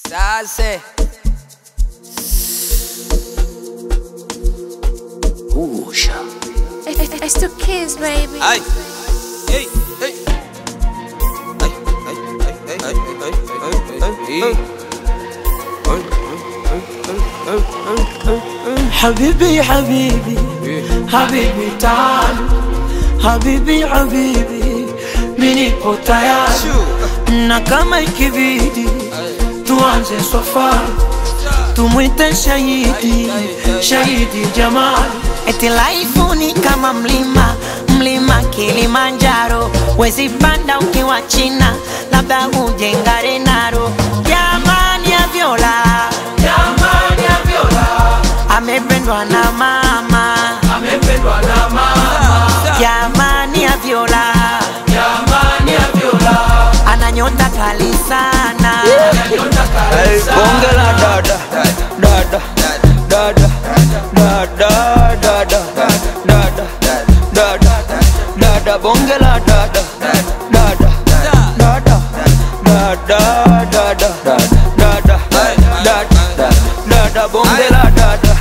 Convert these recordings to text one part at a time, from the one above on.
Sase. Usha. It's the kids, baby. Ay. Hey, hey. Ay, ay, ay, ay, ay, ay, ay, ay, ay. حبيبي حبيبي حبيبي تعال حبيبي حبيبي mimi nipo tayari Shoo. na kama ikibidi tuanze safari tumwite shahidi shahidi jamali Eti laifu ni kama mlima, mlima Kilimanjaro, wezi panda ukiwa China, labda uje Ngarenaro. Jamani ya Viola, jamani ya viola amependwa na mama. amependwa na mama Jamani ya Viola, jamani ya viola ana nyota kali sana. nyota Hey, kabisa bonge la dada, dada, dada, dada, dada, dada, dada, dada, bonge la dada, dada, dada, dada, dada, dada, dada, dada, bonge la dada.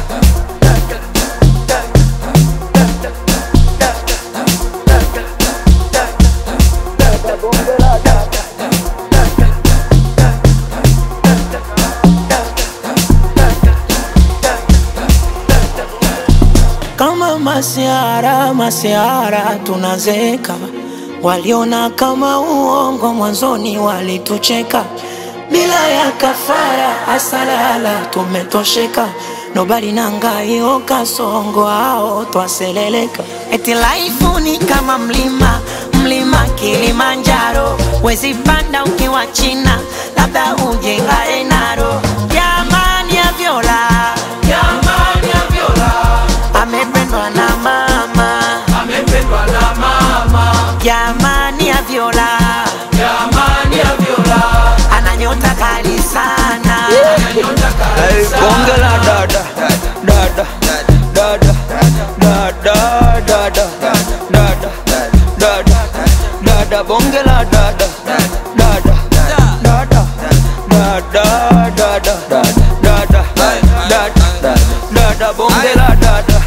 kama masiara masiara tunazeka waliona kama uongo mwanzoni walitucheka bila ya kafara asalala tumetosheka nobali nangaio kasongo ao twaseleleka Eti laifu ni kama mlima, mlima Kilimanjaro, wezi panda ukiwa China, labda uje Ngarenaro. Jamani ya Viola, jamani ya viola amependwa na mama. amependwa na mama Jamani ya Viola, jamani ya viola ana nyota kali sana. nyota Hey, kabisa bonge la dada, dada, dada, dada, dada, dada, dada, dada, bonge la dada, dada, dada, dada, dada, dada, dada, dada, bonge la dada.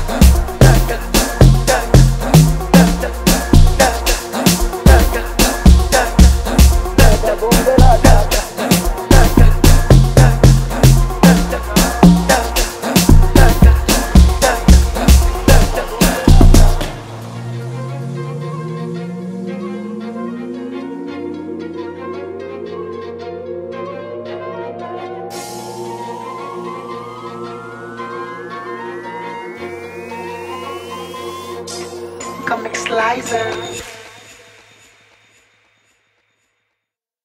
Comic Slicer